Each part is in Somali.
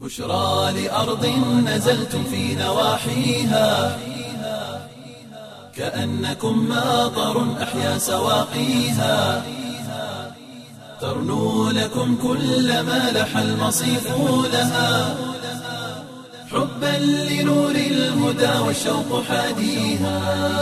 بشرى لأرض نزلتم في نواحيها كأنكم ماطر أحيا سواقيها ترنو لكم كل ما لح المصيف لها حبا لنور الهدى والشوق حاديها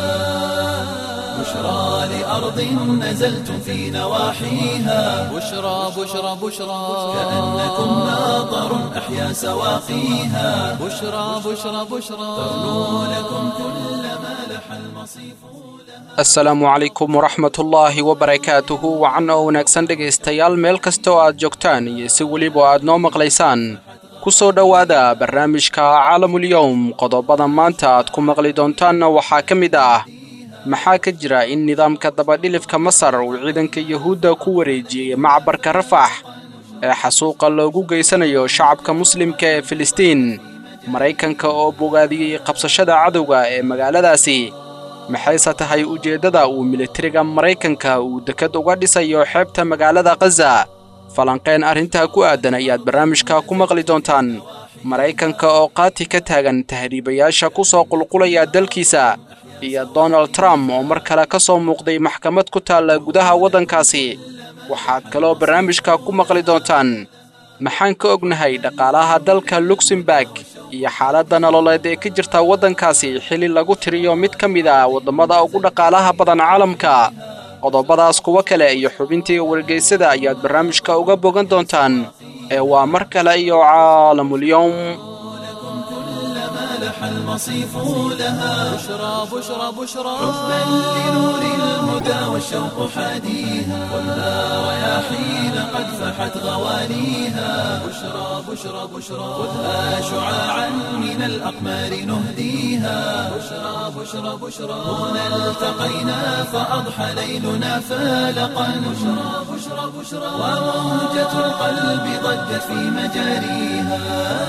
بشرى لأرض نزلتم في نواحيها بشرى بشرى بشرى كأنكم ماطر أحيا سواقيها بشرى بشرى بشرى ترنو لكم كل ما لح المصيف asalaamu calaykum waraxmatullaahi wabarakaatuhu wacan oo wanaagsan dhegaystayaal meel kasta oo aad joogtaan iyo si weliba aad noo maqlaysaan ku soo dhowaada barnaamijka caalamulyowm qodobada maanta aad ku maqli doontaanna waxaa ka mid ah maxaa ka jira in nidaamka dabadhilifka masar uu ciidanka yuhuudda ku wareejiyey macbarka rafax ee xasuuqa loogu geysanayo shacabka muslimka ee filistiin maraykanka oo bogaadiyey qabsashada cadowga ee magaaladaasi maxayse tahay ujeeddada uu militariga maraykanka uu dekad uga dhisayo xeebta magaalada khaza falanqeen arrintaa ku aadan ayaad barnaamijka ku maqli doontaan maraykanka oo qaati ka taagan tahriibayaasha ku soo qulqulaya dalkiisa iyo donald trump oo mar kale ka soo muuqday maxkamad ku taalla gudaha waddankaasi waxaad kaloo barnaamijka ku maqli doontaan maxaan ka ognahay dhaqaalaha dalka luxemburg iyo xaaladda nololeed ee ka jirta waddankaasi xilli lagu tiriyo mid ka mid ah waddamada ugu dhaqaalaha badan caalamka qodobadaas kuwo kale iyo xubintii wargeysada ayaad barnaamijka uga bogan doontaan ee waa mar kale iyo caalamulyowm كل ما لح المصيف لها بشرى بشرى بشرى حبا لنور الهدى والشوق حاديها خذها رياحين قد فحت غوانيها بشرى بشرى بشرى خذها شعاعا من الأقمار نهديها بشرى بشرى بشرى هنا التقينا فأضحى ليلنا فالقا بشرى بشرى بشرى وموجة القلب ضجت في مجاريها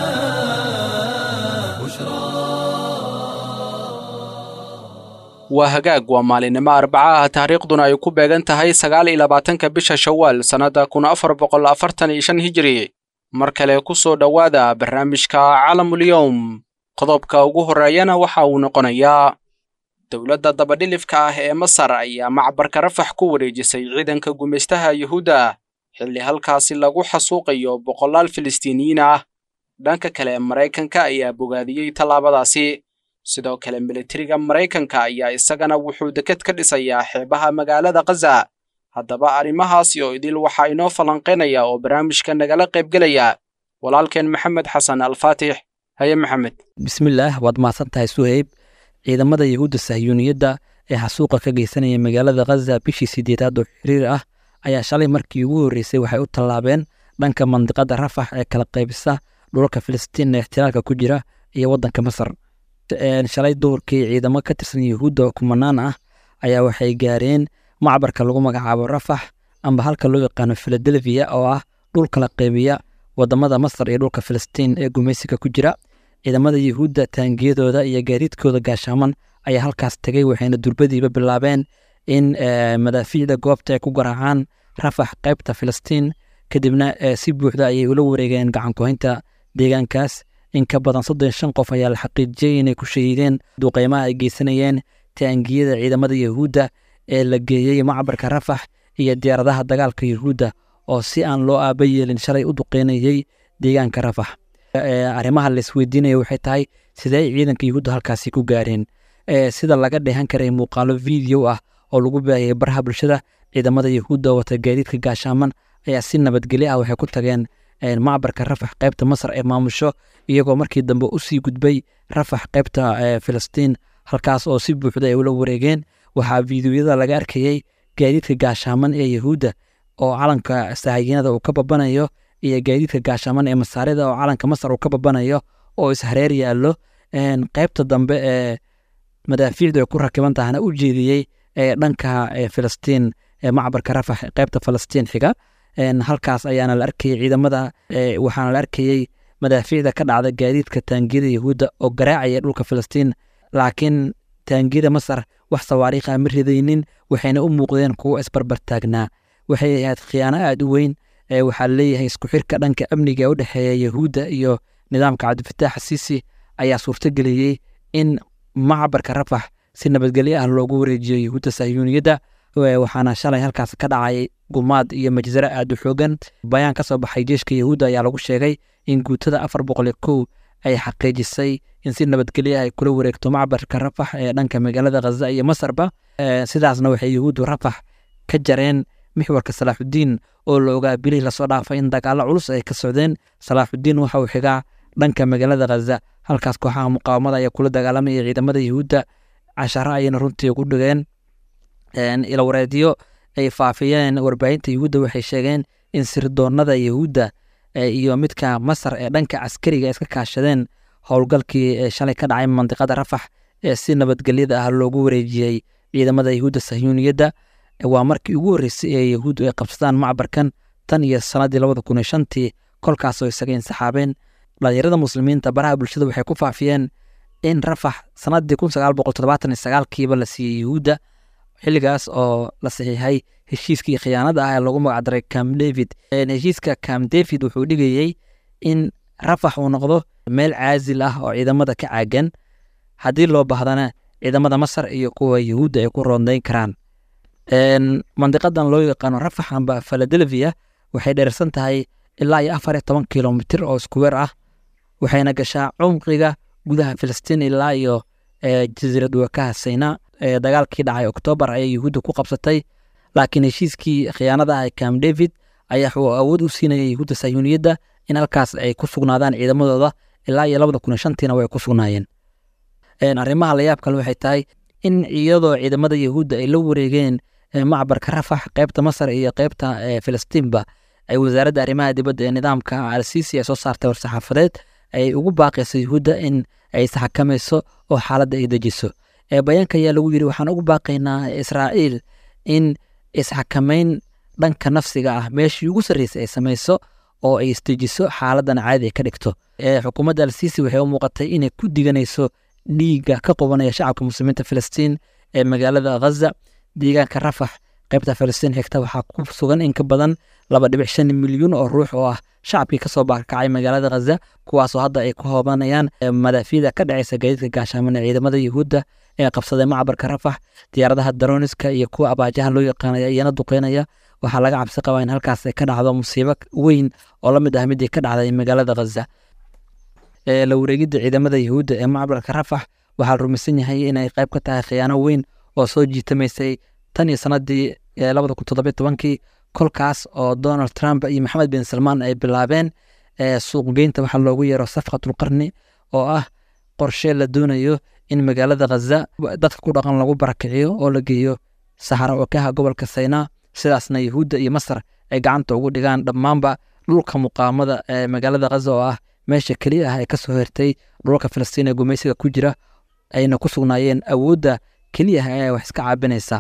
بشرى waa hagaag waa maalinimo arbaca ah taariikhduna ay ku beegan tahay sagaal iyo labaatanka bisha shawaal sannadda kun afar boqol afartan iyo shan hijiri mar kale ku soo dhowaada barnaamijka caalamulyowm qodobka ugu horreeyana waxa uu noqonayaa dowladda dabadhilifka ah ee masar ayaa macbarka rafax ku wareejisay ciidanka gumaystaha yuhuudda xilli halkaasi lagu xasuuqayo boqolaal filistiiniyiin ah dhanka kale maraykanka ayaa bogaadiyey tallaabadaasi sidoo kale militariga maraykanka ayaa isagana wuxuu deked ka dhisayaa xeebaha magaalada khaza haddaba arrimahaasi oo idil waxaa inoo falanqaynaya oo barnaamijka nagala qaybgelaya walaalkeen maxamed xasan alfaatix haye maxamed bismillaah waad mahadsan tahay suheyb ciidamada yahuudda sahyuuniyadda ee xasuuqa ka geysanaya magaalada khaza bishii sideedaad oo xiriir ah ayaa shalay markii ugu horreysay waxay u tallaabeen dhanka mandiqada rafax ee kala qaybisa dhulalka filistiin ee ixtilaalka ku jira iyo waddanka masar shalay duhurkii ciidamo ka tirsan yahuudda oo kumanaan ah ayaa waxay gaareen macbarka lagu magacaabo rafax amba halka loo yaqaano filadelfiya oo ah dhul kala qaybiya wadamada masar iyo dhulka filistiin ee gumaysiga ku jira ciidamada yahuudda taangiyadooda iyo gaadiidkooda gaashaaman ayaa halkaas tegay waxayna durbadiiba bilaabeen in madaafiicda goobta ay ku garaacaan rafax qaybta filistiin kadibna si buuxda ayay ula wareegeen gacankuhaynta deegaankaas in ka badan soddon shan qof ayaa la xaqiijiyey inay ku shahiideen duqeymaha ay geysanayeen taangiyada ciidamada yahuudda ee la geeyey macbarka rafax iyo diyaaradaha dagaalka yahuudda oo si aan loo aaba yeelin shalay u duqeynayey deegaanka rafax arrimaha la isweydiinaya waxay tahay sidee ciidanka yahuudda halkaasi ku gaareen sida laga dheehan karay muuqaalo video ah oo lagu baahiyey baraha bulshada ciidamada yahuudda wata gaadiidka gaashaaman ayaa si nabadgelyo ah waxay ku tageen macbarka rafax qaybta masar ee maamusho iyagoo markii dambe usii gudbay rafax qaybta filistiin halkaas oo si buuxda ay ula wareegeen waxaa fiidiyoyada laga arkayey gaadiidka gaashaaman ee yahuudda oo calanka sahayiinada uu ka babanayo iyo gaadiidka gaashaaman ee masaarida oo calanka masar uu ka babanayo oo ishareer yaallo qaybta dambe ee madaafiicdu ay ku rakiban tahana u jeediyey dhanka filistiin macbarka rafax qaybta falastiin xiga halkaas ayaana la arkayey ciidamada waxaana la arkayey madaafiicda ka dhacda gaadiidka taangiyada yahuudda oo garaacaya dhulka filistiin laakiin taangiyada masar wax sawaariikha ma ridaynin waxayna u muuqdeen kuwo isbarbartaagnaa waxay ahayd khiyaano aad u weyn waxaa leeyahay isku xirka dhanka amniga ee u dhexeeya yahuudda iyo nidaamka cabdifataax xasiisi ayaa suurtageliyey in macbarka rafax si nabadgelyo ah loogu wareejiyo yahuudda sahyuuniyadda waxaana shalay halkaas ka dhacay gumaad iyo majzaro aad u xoogan bayaan ka soo baxay jeeshka yahuudda ayaa lagu sheegay in guutada afar boqol iyo kow ay xaqiijisay in si nabadgelyo ay kula wareegto macbarka rafax ee dhanka magaalada khaza iyo masarba sidaasna waxay yahuuddu rafax ka jareen mixwarka salaaxudiin oo la ogaa bilihii lasoo dhaafay in dagaalo culus ay ka socdeen salaaxudiin waxa uu xigaa dhanka magaalada khaza halkaas kooxaha muqaawamada ayaa kula dagaalamaya ciidamada yahuudda casharo ayayna runtii ugu dhigeen ilawareedyo ay faafiyeen warbaahinta yahuudda waxay sheegeen in sirdoonada yahuudda iyo midka masar ee dhanka caskariga iska kaashadeen howlgalkii shalay ka dhacay mandiqada rafax ee si nabadgelyada ah loogu wareejiyey ciidamada yahuudda sahyuuniyadda waa markii ugu horreysay ee yahuuddu ay qabsadaan macbarkan tan iyo sannaddii labada kun iyo shantii kolkaasoo isaga insaxaabeen dhalinyarada muslimiinta baraha bulshada waxay ku faafiyeen in rafax sannaddii kun sagaal boqol toddobaatan iyo sagaalkiiba la siiyey yahuudda xilligaas oo la saxiixay heshiiskii khiyaanada ah ee lagu magacdaray cam david heshiiska cam david wuxuu dhigayey in rafax uu noqdo meel caasil ah oo ciidamada ka caagan haddii loo baahdana ciidamada masar iyo kuwa yahuudda ay ku roondayn karaan mandiqadan loo yaqaano rafax amba philadelphia waxay dheersan tahay ilaa iyo afar iyo toban kilomitir oo iskuweer ah waxayna gashaa cumqiga gudaha filistiin ilaa iyo jasiirad wakaha sayna dagaalkii dhacay oktoobar ayay yahuudda ku qabsatay laakiin heshiiskii khiyaanada ah ee cam david ayaa wuxuu awood u siinaya yahuudda sayuuniyadda in halkaas ay ku sugnaadaan ciidamadooda ilaa iyo labada kun iyo shantiina way ku sugnaayeen arrimaha layaab kale waxay tahay in iyadoo ciidamada yahuudda ay la wareegeen macbarka rafax qeybta masar iyo qeybta filistiinba ay wasaaradda arrimaha dibadda ee nidaamka alsiisi ay soo saartay war-saxaafadeed ay ugu baaqayso yahuudda in ay isxakamayso oo xaaladda ay dejiso bayaanka ayaa lagu yidhi waxaan ugu baaqaynaa israa'iil in isxakamayn dhanka nafsiga ah meeshii ugu sarreysay ay samayso oo ay isdejiso xaaladan caadi ay ka dhigto xukuumadda alsiisi waxay u muuqatay inay ku diganayso dhiigga ka qubanaya shacabka muslimiinta filistiin ee magaalada ghaza deegaanka rafax qaybta filistiin xigta waxaa ku sugan in ka badan laba dhibic shan milyuun oo ruux oo ah shacabkii kasoo baakacay magaalada ghaza kuwaasoo hadda ay ku hoobanayaan madaafiida ka dhacaysa gaadiidka gaashaaman ee ciidamada yahuudda ee qabsaday macbarka rafax diyaaradaha daroniska iyo kuwa abaajaha loo yaqaanaya iyana duqeynaya waxaa laga cabsi qabaa in halkaas ay ka dhacdo musiibo weyn oo la mid ah midii ka dhacday magaalada ghaza la wareegidda ciidamada yahuudda ee macbarka rafax waxaa la rumaysan yahay inay qayb ka tahay khiyaano weyn oo soo jiitamaysay tan iyo sanadii labada kun toddobiyo tobankii kolkaas oo donald trump iyo maxamed bin salmaan ay bilaabeen suuqgeynta waxaa loogu yeero safqatulqarni oo ah qorshe la doonayo in magaalada ghaza dadka ku dhaqan lagu barakiciyo oo la geeyo saxara wakaha gobolka saynaa sidaasna yahuudda iyo masar ay gacanta ugu dhigaan dhammaanba dhulka muqaamada ee magaalada ghaza oo ah meesha keliya ah ee kasoo hertay dhulka filistiin ee gumaysiga ku jira ayna ku sugnaayeen awoodda keliya ah ee wax iska caabinaysa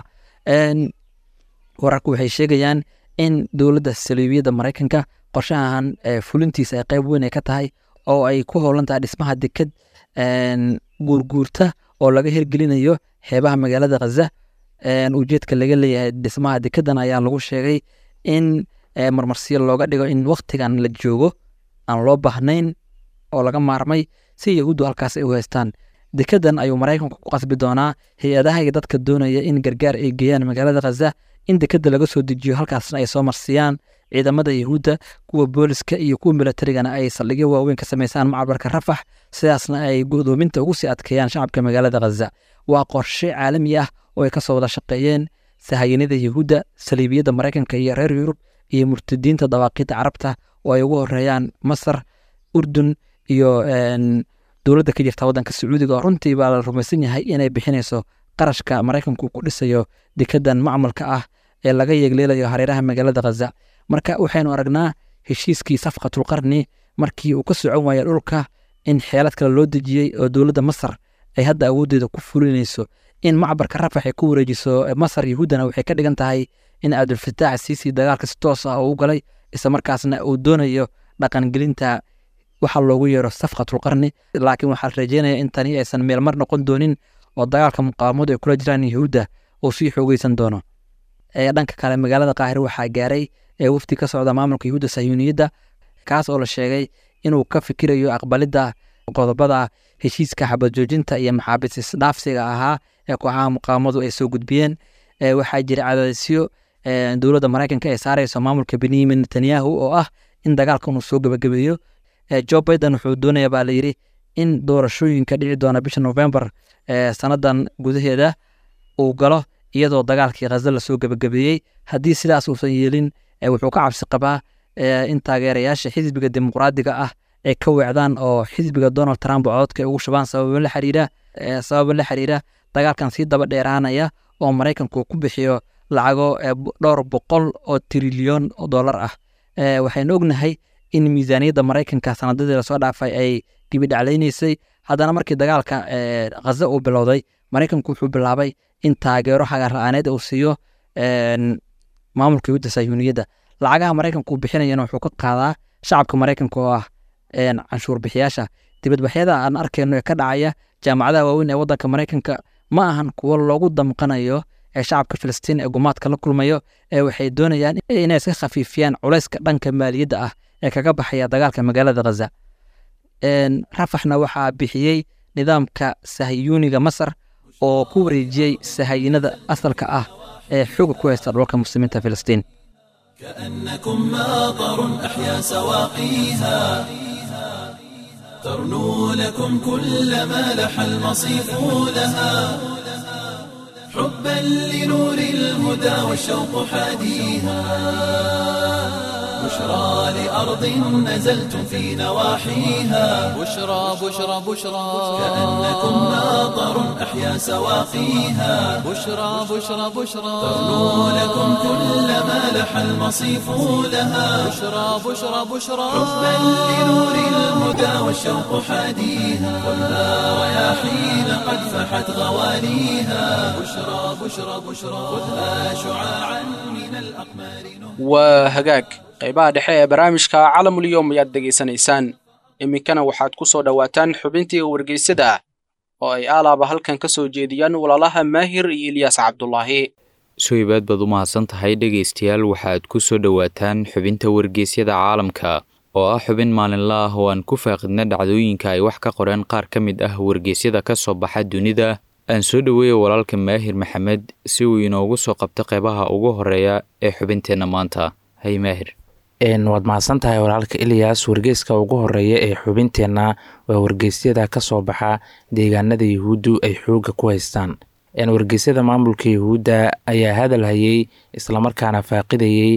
wararku waxay sheegayaan in dowladda saliibiyadda maraykanka qorshahan fulintiisa ay qayb weyn ay ka tahay oo ay ku howlan tahay dhismaha deked guurguurta oo laga hirgelinayo xeebaha magaalada ghaza ujeedka laga leeyahay dhismaha dekedan ayaa lagu sheegay in marmarsiyo looga dhigo in waktigan la joogo aan loo baahnayn oo laga maarmay si yahuuddu halkaas ay u haystaan dekedan ayuu maraykanku ku qasbi doonaa hay-adaha iyo dadka doonaya in gargaar ay geeyaan magaalada ghaza in dekeda laga soo dejiyo halkaasna ay soo marsiyaan ciidamada yahuudda kuwa booliska iyo kuwa milatarigana ay saldhigyo waaweyn ka samaysaan macbarka rafax sidaasna ay godoominta ugu sii adkeeyaan shacabka magaalada ghaza waa qorshe caalami ah oo ay kasoo wada shaqeeyeen sahayanida yahuudda saliibiyadda maraykanka iyo reer yurub iyo murtadiinta dawaaqidda carabta oo ay ugu horeeyaan masar urdun iyo dowladda ka jirta waddanka sacuudiga oo runtii baa la rumaysan yahay inay bixinayso qarashka maraykanku ku dhisayo dekedan macmalka ah ee laga yeegleelayo hareeraha magaalada ghaza marka waxaynu aragnaa heshiiskii safqatulqarni markii uu ka socon waaya dhulka in xeelad kale loo dejiyey oo dowladda masar ay hadda awooddeeda ku fulinayso in macbarka rafax ay ku wareejiso masar yahuuddana waxay ka dhigan tahay in cabdulfataax siisi dagaalka si toos ah uu galay isla markaasna uu doonayo dhaqangelinta waxa loogu yeero safqatulqarni laakiin waxaa la rajeynaya in tani aysan meelmar noqon doonin oo dagaalka muqaawamadu ay kula jiraan yahuudda uu sii xoogeysan doono dhanka kale magaalada qaahire waxaa gaaray wafdi ka socda maamulka yahuudda sayuuniyadda kaas oo la sheegay inuu ka fikirayo aqbalidda qodobada heshiiska xabad joojinta iyo maxaabiis isdhaafsiga ahaa ee kooxaha muqaawamadu ay soo gudbiyeen waxaa jira cadaadisyo dowladda maraykanka ay saareyso maamulka benyamin netanyahu oo ah in dagaalka inuu soo gebagabeeyo jo biden wuxuu doonaya baa layidhi in doorashooyinka dhici doona bisha november sanadan gudaheeda uu galo iyadoo dagaalkii khaza lasoo gebagabeeyey haddii sidaas uusan yeelin wuxuu ka cabsi qabaa in taageerayaasha xisbiga dimuqraadiga ah ay ka weecdaan oo xisbiga donald trump cododka ay ugu shubaan sababa la xiriira sababa la xiriira dagaalkan sii daba dheeraanaya oo maraykanku ku bixiyo lacago dhowr boqol oo trilyon oo dollar ah waxaynu ognahay in miisaaniyadda maraykanka sanadadii lasoo dhaafay ay dibidhaclaynaysay haddana markii dagaalka khaza uu bilowday maraykanku wuxuu bilaabay in taageero xagaar la-aaneed uu siiyo maamulka yuhuudda sayuuniyadda lacagaha maraykanku bixinayana wuxuu ka qaadaa shacabka maraykanka oo ah canshuur bixiyaasha dibadbaxyada aan arkayno ee ka dhacaya jaamacadaha waaweyn ee waddanka maraykanka ma ahan kuwo loogu damqanayo ee shacabka filistiin ee gumaadka la kulmayo ee waxay doonayaan inay iska khafiifiyaan culayska dhanka maaliyadda ah ee kaga baxaya dagaalka magaalada khaza rafaxna waxaa bixiyey nidaamka sahiyuuniga masar oo ku wareejiyey sahayinada asalka ah ee xooga ku haysta dhulka muslimiinta filistiin كأنكم ماطر أحيا سواقيها ترنو لكم كل ما لح المصيف لها حبا لنور الهدى والشوق حاديها بشرى لأرض نزلتم في نواحيها بشرى بشرى بشرى كأنكم ماطر أحيا سواقيها بشرى بشرى بشرى ترنو لكم كل ما لح المصيف لها بشرى بشرى بشرى حبا لنور الهدى والشوق حاديها خذها رياحين قد فحت غواليها بشرى بشرى بشرى خذها شعاعا من الأقمار نور waa hagaag qaybaha dhexe ee barnaamijka calamulyoom ayaad degaysanaysaan iminkana waxaad ku soo dhowaataan xubintii wargeysada oo ay aalaaba halkan ka soo jeediyaan walaalaha maahir iyo ilyaas cabdulaahi suhaybaad baad u mahadsan tahay dhegaystayaal waxaad ku soo dhowaataan xubinta wargeysyada caalamka oo ah xubin maalinla ah oo aan ku faaqidna dhacdooyinka ay wax ka qoreen qaar ka mid ah wargeysyada ka soo baxa dunida aan soo dhoweeya walaalka maahir maxamed si uu inoogu soo qabto qeybaha ugu horeeya ee xubinteenna maanta hay maahir waad mahadsan tahay walaalka ilyas wargeyska ugu horeeya ee xubinteenna waa wargeysyada ka soo baxa deegaanada yuhuuddu ay xoogga ku haystaan wargeysyada maamulka yuhuudda ayaa hadal hayay islamarkaana faaqidayey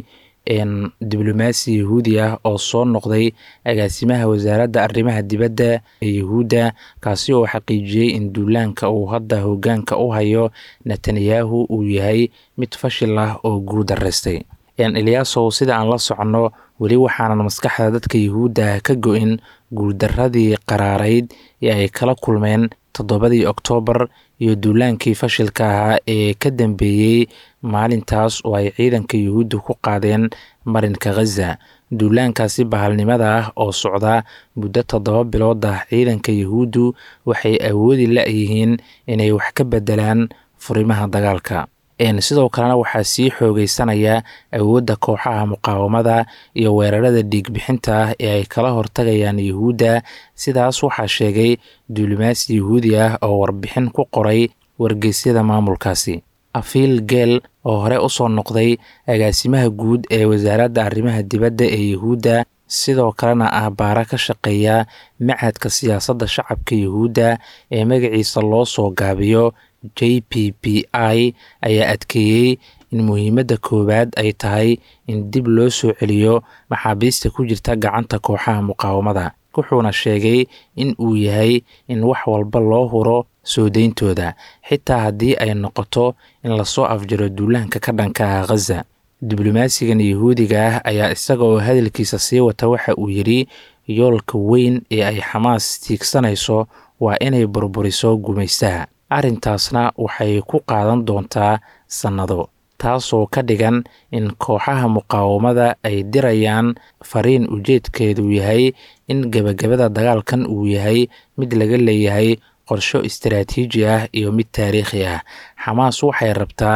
diblomaasi yahuudi ah oo soo noqday agaasimaha wasaaradda arrimaha dibadda ee yuhuudda kaasi oo xaqiijiyey in duulaanka uu hadda hoggaanka u hayo netanyahu uu yahay mid fashil ah oo guuldaraystay eliyaasow sida aan la soconno weli waxaanan maskaxda dadka yuhuudda ka go-in guuldaradii qaraarayd ee ay kala kulmeen toddobadii oktoobar iyo duulaankii fashilka ahaa ee ka dambeeyey maalintaas oo ay ciidanka yuhuudda ku qaadeen marinka khaza duulaankaasi bahalnimada ah oo socda muddo toddoba bilood ah ciidanka yuhuuddu waxay awoodi la-yihiin inay wax ka bedelaan furimaha dagaalka sidoo kalena waxaa sii xoogeysanaya awoodda kooxaha muqaawamada iyo weerarada dhiigbixinta ah ee ay kala hortagayaan yuhuudda sidaas waxaa sheegay duulimaasi yuhuudi ah oo warbixin ku qoray wargeysyada maamulkaasi afiil geel oo hore usoo noqday agaasimaha guud ee wasaaradda arrimaha dibadda ee yuhuudda sidoo kalena ah baara ka shaqeeya machadka siyaasadda shacabka yuhuudda ee magaciisa loo soo gaabiyo j p p i ayaa adkeeyey in muhiimadda koowaad ay tahay in dib loo soo celiyo maxaabiista ku jirta gacanta kooxaha muqaawamada wuxuuna sheegay in uu yahay in wax walba loo huro soo deyntooda xitaa haddii ay noqoto in lasoo afjaro duulaanka ka dhanka ah khaza diblomaasigan yahuudiga ah ayaa isaga oo hadalkiisa sii wata waxa uu yidhi yoolka weyn ee ay xamaas tiigsanayso waa inay burburiso gumaystaha arrintaasna waxay ku qaadan doontaa sannado taasoo ka dhigan in kooxaha muqaawamada ay dirayaan fariin ujeedkeedu yahay in gebagabada dagaalkan uu yahay mid laga leeyahay qorsho istaraatiiji ah iyo mid taariikhi ah xamaas waxay rabtaa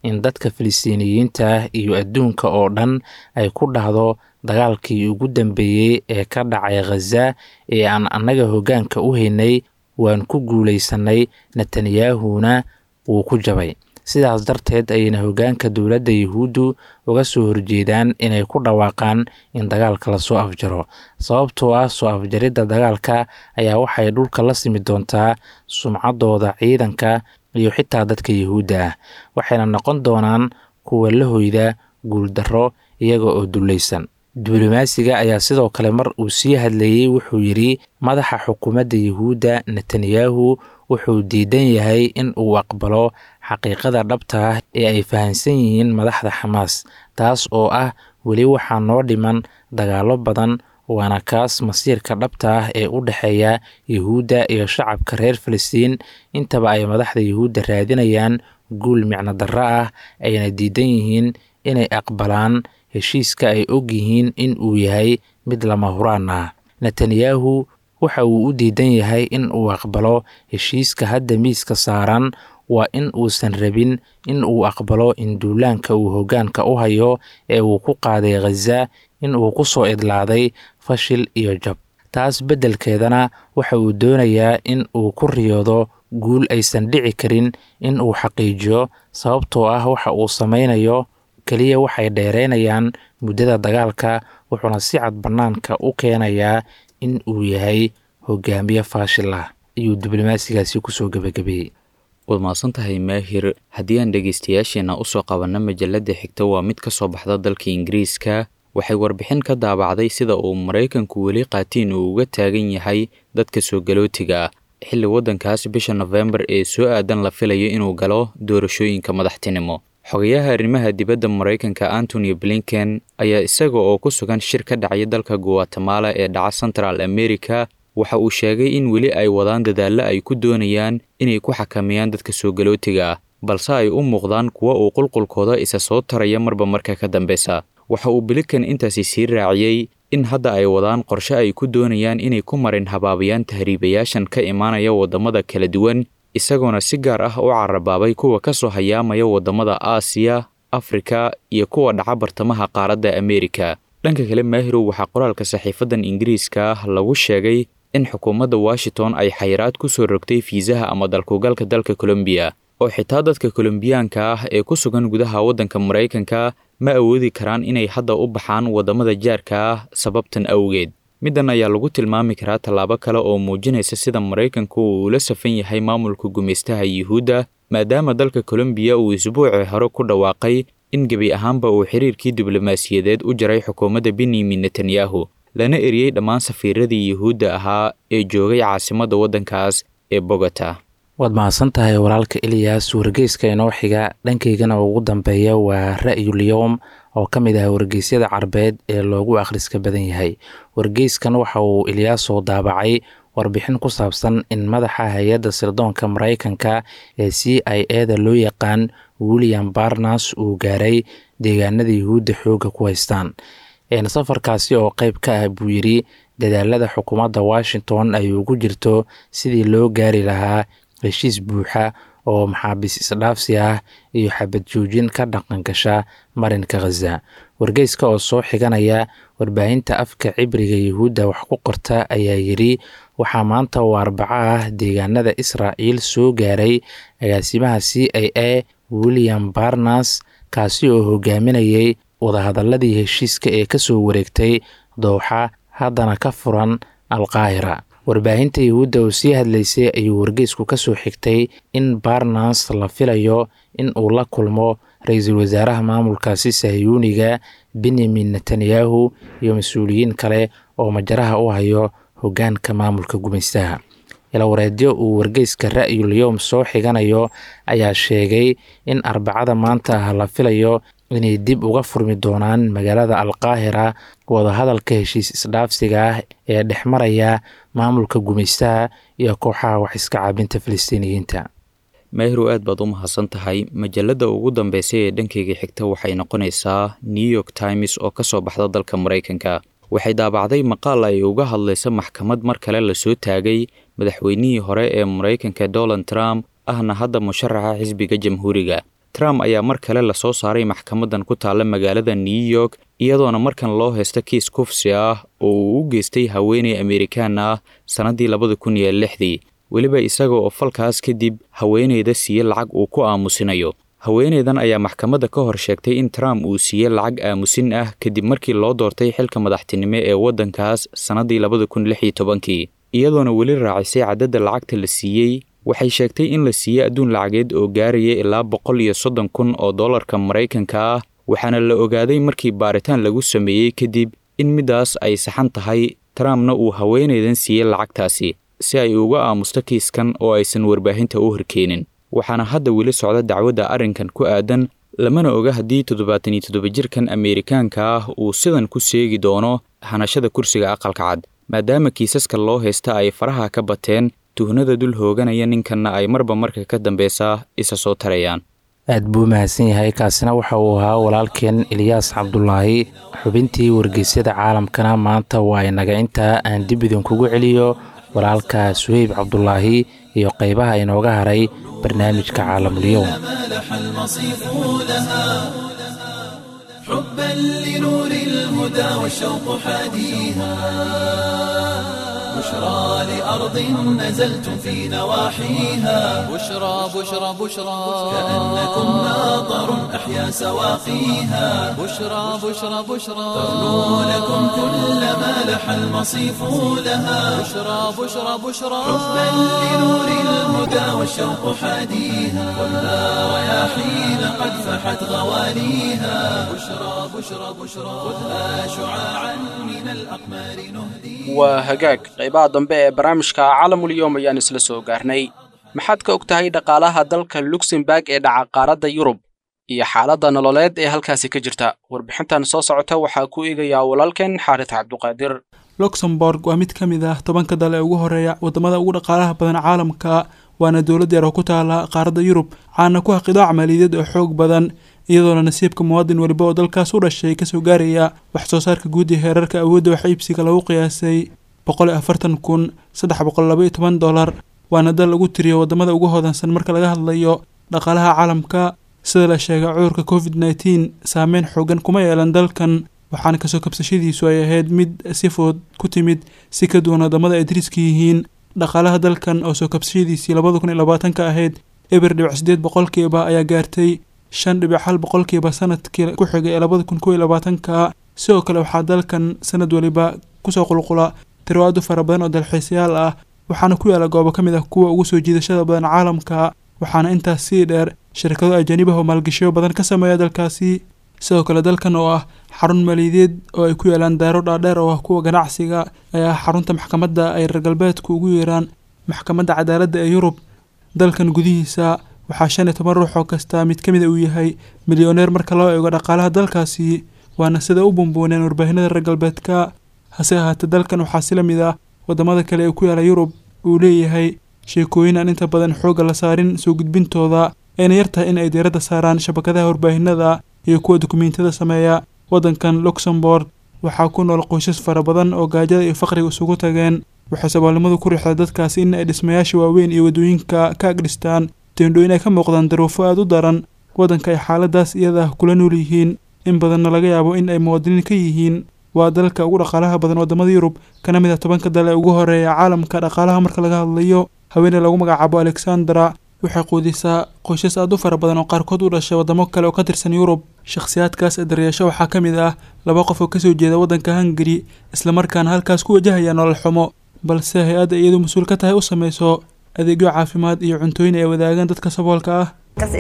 in dadka filistiiniyiinta iyo adduunka oo dhan ay ku dhahdo dagaalkii ugu dambeeyey ee ka dhacay khaza ee aan annaga hoggaanka u haynay waan ku guulaysannay netanyahuna wuu ku jabay sidaas darteed ayayna hoggaanka dowladda yuhuuddu uga soo horjeedaan inay ku dhawaaqaan in dagaalka lasoo afjaro sababtoo ah soo afjaridda dagaalka ayaa waxay dhulka la simi doontaa sumcaddooda ciidanka iyo xitaa dadka yuhuudda ah waxayna noqon doonaan kuwa la hoyda guuldarro iyaga oo dullaysan diblomaasiga ayaa sidoo kale mar uu sii hadlayey wuxuu yidhi madaxa xukuumadda yuhuudda netanyahu wuxuu diidan yahay in uu aqbalo xaqiiqada dhabta ah ee ay fahamsan yihiin madaxda xamaas taas oo ah weli waxaa noo dhiman dagaallo badan waana kaas masiirka dhabta ah ee u dhexeeya yuhuudda iyo shacabka reer falastiin intaba ay madaxda yuhuudda raadinayaan guul micno darro ah ayna diidan yihiin inay aqbalaan heshiiska ay og yihiin in uu yahay mid lama huraan ah netanyahu waxa uu u diidan yahay in uu aqbalo heshiiska hadda miiska saaran waa in uusan rabin in uu aqbalo in duulaanka uu hoggaanka u hayo ee uu ku qaaday khaza in uu ku soo idlaaday fashil iyo jab taas beddelkeedana waxa uu doonayaa in uu ku riyoodo guul aysan dhici karin in uu xaqiijiyo sababtoo ah waxa uu samaynayo keliya waxay dheeraynayaan muddada dagaalka wuxuuna si cad bannaanka u keenayaa in uu yahay hogaamiye faashil ah ayuu diblomaasigaasi kusoo gebagabeeyey waad mahadsan tahay maahir haddii aan dhegaystayaasheenna usoo qabanno majalladda xigta waa mid ka soo baxda dalka ingiriiska waxay warbixin ka daabacday sida uu maraykanku weli qaatiin uu uga taagan yahay dadka soo galootiga ah xilli waddankaas bisha nofembar ee soo aadan la filayo inuu galo doorashooyinka madaxtinimo xogayaha arrimaha dibadda maraykanka antony blinken ayaa isaga oo ku sugan shir ka dhacya dalka guatemala ee dhaca central america waxa uu sheegay in weli ay wadaan dadaallo ay ku doonayaan inay ku xakameeyaan dadka soo galootiga ah balse ay u muuqdaan kuwa uu qulqulkooda isa soo taraya marba marka ka dambeysa waxa uu blinken intaasi sii raaciyey in hadda ay wadaan qorshe ay ku doonayaan inay ku marin habaabayaan tahriibayaashan ka imaanaya waddamada kala duwan isagoona si gaar ah u carabaabay kuwa ka soo hayaamaya waddamada aasiya afrika iyo kuwa dhaca bartamaha qaaradda ameerika dhanka kale maahirow waxaa qoraalka saxiifadan ingiriiska ah lagu sheegay in xukuumadda washington ay xayiraad ku soo rogtay fiisaha ama dalkugalka dalka colombiya oo xitaa dadka kolombiyaanka ah ee ku sugan gudaha waddanka maraykanka ma awoodi karaan inay hadda u baxaan waddamada jaarka ah sababtan awgeed middan ayaa lagu tilmaami karaa tallaabo kale oo muujinaysa sida maraykanku uu ula safan yahay maamulka gumaystaha yuhuudda maadaama dalka kolombiya uu isbuucii hore ku dhawaaqay in gebi ahaanba uu xiriirkii diblomaasiyadeed u jaray xukuumadda benyamin netanyahu lana eriyey dhammaan safiiradii yuhuudda ahaa ee joogay caasimadda waddankaas ee bogota waad mahadsan tahay walaalka eliyas wargeyska inoo xiga dhankaygana ugu dambeeya waa ra'yulyowm oo ka mid ah wargeysyada carbeed ee loogu akhriska badan yahay wargeyskan waxa uu eliyasoo daabacay warbixin ku saabsan in madaxa hay-adda sirdoonka maraykanka ee c i eda loo yaqaan william barnas uu gaaray deegaanada yuhuudda xoogga ku haystaan safarkaasi oo qeyb ka ah buu yidhi dadaalada xukuumadda washington ay ugu jirto sidii loo gaari lahaa heshiis buuxa oo maxaabiis isdhaafsi ah iyo xabad joojin ka dhaqan gasha marinka khaza wargeyska oo soo xiganaya warbaahinta afka cibriga yuhuudda wax ku qorta ayaa yidhi waxaa maanta oo arbaco ah deegaanada israa'iil soo gaaray agaasimaha c i a william barnas kaasi oo hogaaminayay wadahadaladii heshiiska ee ka soo wareegtay dooxa haddana ka furan alqaahira warbaahinta yuhuudda oo sii hadlaysay ayuu wargeysku ka soo xigtay in barnas la filayo in uu la kulmo ra-iisul wasaaraha maamulkaasi sahyuuniga benyamin netanyahu iyo mas-uuliyiin kale oo majaraha u hayo hoggaanka maamulka gumaystaha ilawareedyo uu wargeyska ra'yul yowm soo xiganayo ayaa sheegay in arbacada maanta ah la filayo inay dib uga furmi doonaan magaalada alqaahira wadahadalka heshiis isdhaafsiga ah ee dhex maraya maamulka gumaystaha iyo kooxaha wax iska caabinta filistiiniyiinta maahirow aad baad u mahadsan tahay majalladda ugu dambeysay ee dhankayga xigta waxay noqonaysaa new york times oo ka soo baxda dalka maraykanka waxay daabacday maqaal ay uga hadlaysa maxkamad mar kale lasoo taagay madaxweynihii hore ee maraykanka donald trump ahna hadda musharaxa xisbiga jamhuuriga trump ayaa mar kale lasoo saaray maxkamadan ku taalla magaalada new york iyadoona markan loo haysta kiis kufsi ah oo uu u geystay haweeney amerikaan ah sannaddii labada kun iyo lixdii weliba isaga oo falkaas kadib haweeneyda siiye lacag uu ku aamusinayo haweeneydan ayaa maxkamadda ka hor sheegtay in trump uu siiyey lacag aamusin ah kadib markii loo doortay xilka madaxtinimo ee waddankaas sannaddii labada kun lix iyo tobankii iyadoona weli raacisay caddadda lacagta la siiyey waxay sheegtay in la siiyey adduun lacageed oo gaaraya ilaa boqol iyo soddon kun oo dollarka maraykanka ah waxaana la ogaaday markii baaritaan lagu sameeyey kadib in middaas ay saxan tahay trumpna uu haweenaydan siiyey lacagtaasi si ay uga aamusto kiiskan oo aysan warbaahinta u horkeenin waxaana hadda weli socda dacwadda arrinkan ku aadan lamana oga haddii toddobaatan iyo toddoba jirkan ameerikaanka ah uu sidan ku seegi doono hanashada kursiga aqalka cad maadaama kiisaska loo haysta ay faraha ka bateen tuhnada dul hooganaya ninkanna ay marba marka ka dambeysa isa soo tarayaan aad buu mahadsan yahay kaasina waxa uu ahaa walaalkeen eliyaas cabdulaahi xubintii wargeysyada caalamkana maanta waa inaga intaa aan dib idinkugu celiyo walaalka suheyb cabdulaahi iyo qaybaha inooga haray barnaamijka caalamulyoom مالح المصيف لها حبا لنور الهدى والشوق حاديها بشرى لأرض نزلتم في نواحيها بشرى بشرى بشرى كأنكم ماطر أحيا سواقيها بشرى بشرى بشرى تغنو لكم كل ما لح المصيف لها بشرى بشرى بشرى حبا لنور الهدى والشوق حاديها خذها رياحين قد فحت غواليها بشرى بشرى بشرى خذها شعاعا من الأقمار نهديها waa hagaag qaybaha dambe ee barnaamijka caalamulyoom ayaan isla soo gaarnay maxaad ka og tahay dhaqaalaha dalka luxemburg ee dhaca qaaradda yurub iyo xaaladda nololeed ee halkaasi ka jirta warbixintan soo socota waxaa ku eegayaa walaalkeen xaaris cabduqaadir luxembourg waa mid ka mid ah tobanka dal ee ugu horeeya waddamada ugu dhaqaalaha badan caalamka waana dowlad yar oo ku taala qaaradda yurub caana ku ah qidaac maaliyadeed oo xoog badan iyadoona nasiibka muwaadin weliba oo dalkaas u dhashay kasoo gaaraya wax soo saarka guud ee heerarka awoodda wax iibsiga lagu qiyaasay boqol iyo afartan kun saddex boqol laba iyo toban dollar waana dal lagu tiriyo waddamada ugu hodansan marka laga hadlayo dhaqaalaha caalamka sida la sheegay cudurka covid nneteen saameyn xoogan kuma yeelan dalkan waxaana kasoo kabsashadiisu ay ahayd mid si fudud ku timid si ka duwan waddamada ay dariska yihiin dhaqaalaha dalkan oo soo kabsashadiisii labada kun iyo labaatanka ahayd eber dhibic sideed boqolkiiba ayaa gaartay shan dhibic hal boqolkiiba sanadkii ku xigay ee labada kun kow iyo labaatanka sidoo kale waxaa dalkan sanad waliba kusoo qulqula tiro aad u fara badan oo dalxiisayaal ah waxaana ku yaala goobo ka mid ah kuwa ugu soo jiidashada badan caalamka waxaana intaas sii dheer shirkado ajanibaha oo maalgashiyo badan ka sameeya dalkaasi sidoo kale dalkan oo ah xarun maaliyadeed oo ay ku yaalaan daaro dhaadheer oo ah kuwa ganacsiga ayaa ah xarunta maxkamadda ay reer galbeedku ugu yeeraan maxkamadda cadaaladda ee yurub dalkan gudihiisa waxaa shan iyo toban ruux oo kasta mid ka mida uu yahay milyaneer marka loo eego dhaqaalaha dalkaasi waana sida u bumbuuneen warbaahinada reer galbeedka hase ahaatee dalkan waxaa si la mid ah waddamada kale ee ku yaala yurub uu leeyahay sheekooyin aan inta badan xoogga la saarin soo gudbintooda ayna yar tahay in ay diiradda saaraan shabakadaha warbaahinada iyo kuwa dukumiintiyada sameeya waddankan luxembourg waxaa ku nool qoysas fara badan oo gaajada iyo faqriga isugu tageen waxay saboolnimadu ku riixday dadkaasi in ay dhismayaasha waaweyn iyo waddooyinka ka agdhistaan teendhooyin ay ka muuqdaan daruufo aada u daran waddanka ay xaaladaas iyada kula nool yihiin in badanna laga yaabo in ay muwaadiniin ka yihiin waa dalka ugu dhaqaalaha badan waddamada yurub kana mid ah tobanka dal ee ugu horeeya caalamka dhaqaalaha marka laga hadlayo haweeney lagu magacaabo alexandra waxay quudisaa qoysas aad u fara badan oo qaarkood u dhashay waddamo kale oo ka tirsan yurub shakhsiyaadkaas ee daryeesho waxaa ka mid ah laba qof oo kasoo jeeda waddanka hungari islamarkaana halkaas ku wajahaya nolol xumo balse hay-adda iyadu mas-uul ka tahay u samayso adeegyo caafimaad iyo cuntooyin ay wadaagaan dadka saboolka ah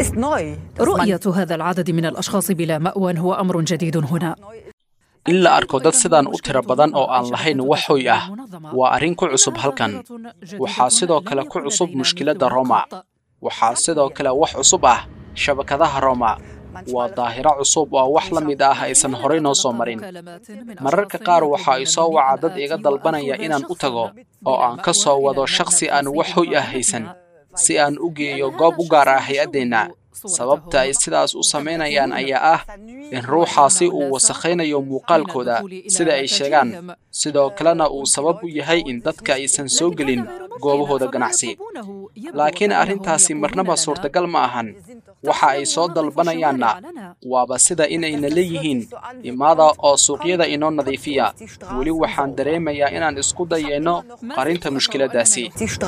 رؤية هذا العدد من الأشخاص بلا مأوى هو أمر جديد هنا in la arko dad sidaan u tiro badan oo aan lahayn wax hoy ah waa arrin ku cusub halkan waxaa sidoo kale ku cusub mushkiladda roma waxaa sidoo kale wax cusub ah shabakadaha roma waa daahiro cusub oo wax la mid ah aysan horay noo soo marin mararka qaar waxa ay soo waca dad iga dalbanaya inaan u tago oo aan ka soo wado shakhsi aan wax hoy ah haysan si aan u geeyo goob u gaar ah hay-addeenna sababta ay sidaas u samaynayaan ayaa ah in ruuxaasi uu wasakhaynayo muuqaalkooda sida ay sheegaan sidoo kalena uu sabab u yahay in dadka aysan soo gelin goobahooda ganacsi laakiin arrintaasi marnaba suurtagal ma ahan waxa ay soo dalbanayaanna waaba sida inayna leeyihiin imaada oo suuqyada inoo nadiifiya weli waxaan dareemayaa inaan isku dayayno qarinta mushkiladdaasi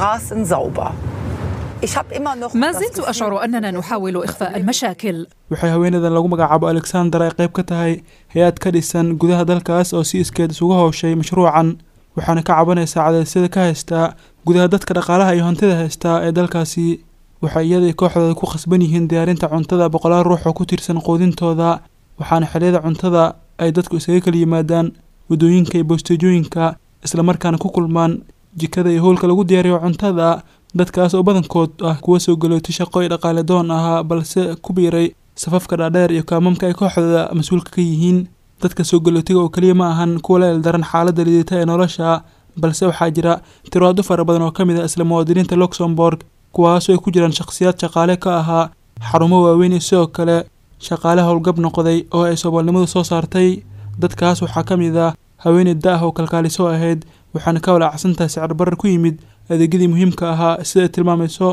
ما زلت أشعر أننا نحاول إخفاء المشاكل waxay haweeneydan lagu magacaabo alexander ay qayb ka tahay hay-ad ka dhisan gudaha dalkaas oo si iskeed isugu howshay mashruucan waxaana ka cabanaysaa cadaysyada ka haystaa gudaha dadka dhaqaalaha iyo hantida haystaa ee dalkaasi waxay iyadai kooxdooda ku khasban yihiin diyaarinta cuntada boqolaal ruux oo ku tirsan quudintooda waxaana xilliyada cuntada ay dadku isaga kala yimaadaan waddooyinka iyo bosteejooyinka islamarkaana ku kulmaan jikada iyo howlka lagu diyaariyo cuntada dadkaas oo badankood ah kuwa soo galootay shaqo iyo dhaqaale doon ahaa balse ku biiray safafka dhaadheer iyo kaamamka ay kooxdooda mas-uulka ka yihiin dadka soo galootiga oo keliya ma ahan kuwa la eldaran xaaladda liidata ee nolosha balse waxaa jira tiraado fara badan oo ka mid ah isla muwaadiniinta luxembourg kuwaasoo ay ku jiraan shakhsiyaad shaqaale ka ahaa xarumo waaweyn iyo sidoo kale shaqaale howlgab noqday oo ay soomaalnimadu soo saartay dadkaas waxaa ka mid ah haweeney da-ah oo kalkaaliso ahayd waxaana ka walaacsan tahay sicir barar ku yimid adeegyadii muhiimka ahaa sida ay tilmaamayso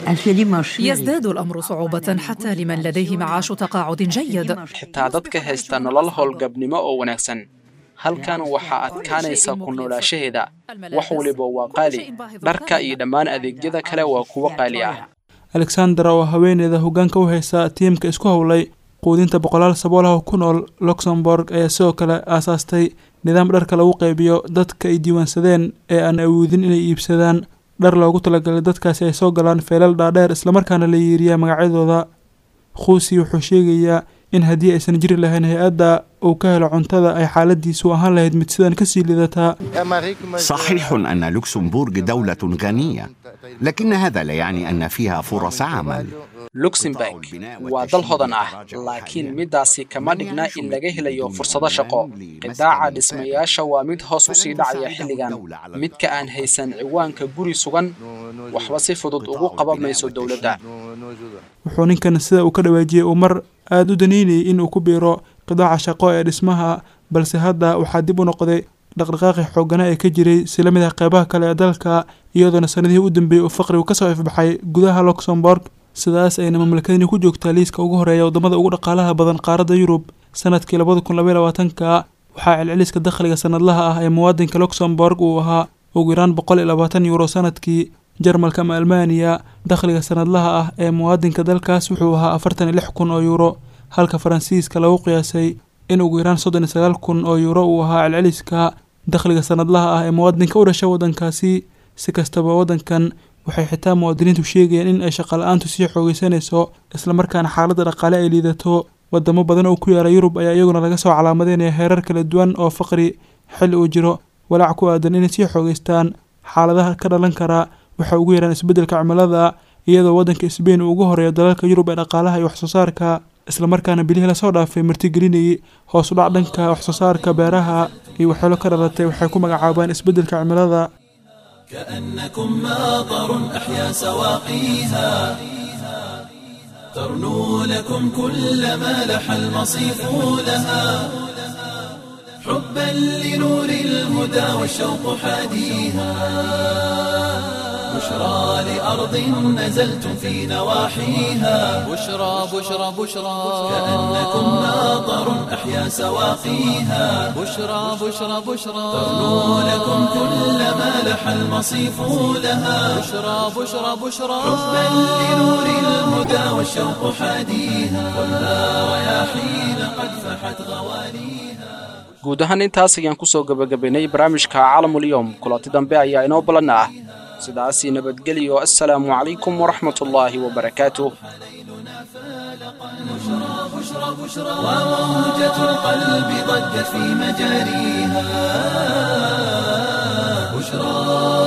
يزداد الأمر صعوبة حتى لمن لديه معاش تقاعد جيد xitaa dadka haysta nolol howlgabnimo oo wanaagsan halkan waxaa adkaanaysa ku noolaashaheeda wax waliba waa qaali dharka iyo dhammaan adeegyada kale waa kuwo qaali ah alexander oo haweeneyda hoggaanka u haysa tiimka isku howlay quudinta boqolaal saboolaha oo ku nool luxembourg ayaa sidoo kale aasaastay nidaam dharka lagu qaybiyo dadka ay diiwaansadeen ee aan awoodin inay iibsadaan dhar loogu talagalay dadkaasi ay soo galaan feelal dhaadheer islamarkaana la yeeriyaa magacyadooda khuusi wuxuu sheegayaa in haddii aysan jiri lahayn hay-adda uu ka helo cuntada ay xaaladiisu ahaan lahayd mid sidan kasii lidataa صحيح أن لوكسمبورغ دولة غنية لكن هذا لا يعني أن فيها فرص عمل luxemburg waa dal hodan ah laakiin middaasi kama dhigna in laga helayo fursado shaqo qidaaca dhismayaasha waa mid hoos u sii dhacaya xilligan midka aan haysan ciwaanka guri sugan waxba si fudud ugu qaban mayso dowladda wuxuu ninkan sida uu ka dhawaajiyey uu mar aada u daneynayay in uu ku biiro qidaaca shaqo ee dhismaha balse hadda waxaa dib u noqday dhaqdhaqaaqii xoogana ee ka jiray si la mid ah qeybaha kale ee dalka iyadoona sanadihii u dambeeyey uu faqrigu kasoo ifbaxay gudaha luxembourg sidaas ayna mamlakadani ku joogtaa liiska ugu horeeya waddamada ugu dhaqaalaha badan qaaradda yurub sanadkii labada kun labaiy labaatanka waxaa celceliska dakhliga sanadlaha ah ee muwaadinka luxembourg uu ahaa ugu yaraan boqol iyo labaatan yuuro sanadkii jarmalka ama almaaniya dakhliga sanadlaha ah ee muwaadinka dalkaas wuxuu ahaa afartan iyo lix kun oo yuuro halka faransiiska lagu qiyaasay in ugu yaraan soddon iyo sagaal kun oo yuuro uu ahaa celceliska dakhliga sanadlaha ah ee muwaadinka u dhasha waddankaasi si kastaba waddankan waxay xitaa muwaadiniintu sheegayaan in ay shaqala-aantu sii xoogeysanayso islamarkaana xaaladda dhaqaale ay liidato wadamo badan oo ku yaala yurub ayaa iyaguna laga soo calaamadeynaya heerar kala duwan oo faqri xilli uu jiro walaac ku aadan inay sii xoogeystaan xaaladaha ka dhalan kara waxay ugu yaraan isbeddelka cimilada iyadoo waddanka sbain uu ugu horeeyo dalalka yurub ee dhaqaalaha iyo waxsoo saarka islamarkaana bilihii lasoo dhaafay martigelinayay hoos u dhac dhanka waxsoo saarka beeraha iyo waxyeelo ka dhalatay waxay ku magacaabaan isbeddelka cimilada كأنكم ماطر أحيا سواقيها ترنو لكم كل ما لح المصيف لها حبا لنور الهدى والشوق حاديها بشرى لأرض نزلتم في نواحيها بشرى بشرى بشرى كأنكم ماطر أحيا سواقيها بشرى بشرى بشرى ترنو لكم كل ما لح المصيف لها بشرى بشرى بشرى حبا لنور الهدى والشوق حاديها خذها رياحين قد فحت غواليها guud ahaan intaas ayaan kusoo gebagabaynay barnaamijka caalamulyoom kulanti dambe ayaa inoo ballan ah sidaasi nabadgelyo assalaamu calaykum waraxmat ullaahi wabarakaatuh وموجة القلب ضجت في مجاريها بشرى